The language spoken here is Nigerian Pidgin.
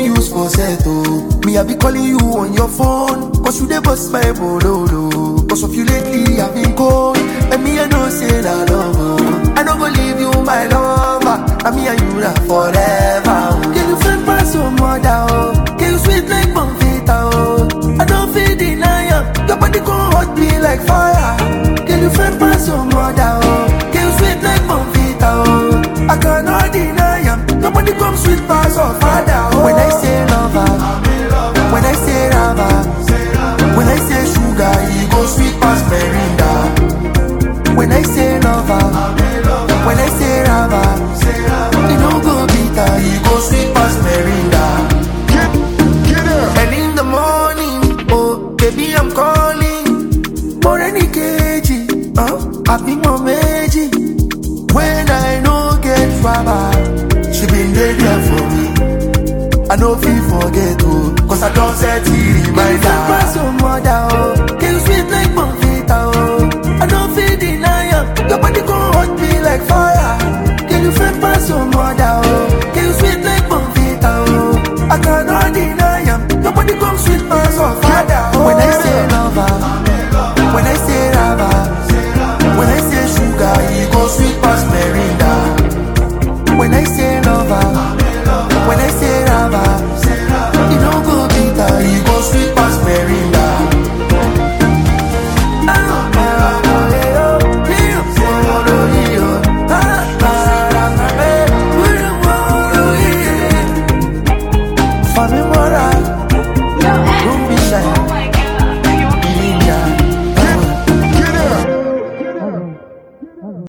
use for set, oh. Me, I be calling you on your phone. Cause you dey bust my bololo. Cause of you lately, I've been cold. And me, I know say that love, oh. I don't go leave you, my lover. And me and you now forever. Oh. Can you friend pass your mother, oh? Can you sweet like Bonfita, oh? I don't feel deny am. Your body gon' hot me like fire. Can you friend pass your mother, oh? Can you sweet like Bonfita, oh? I cannot deny am. Your body come sweet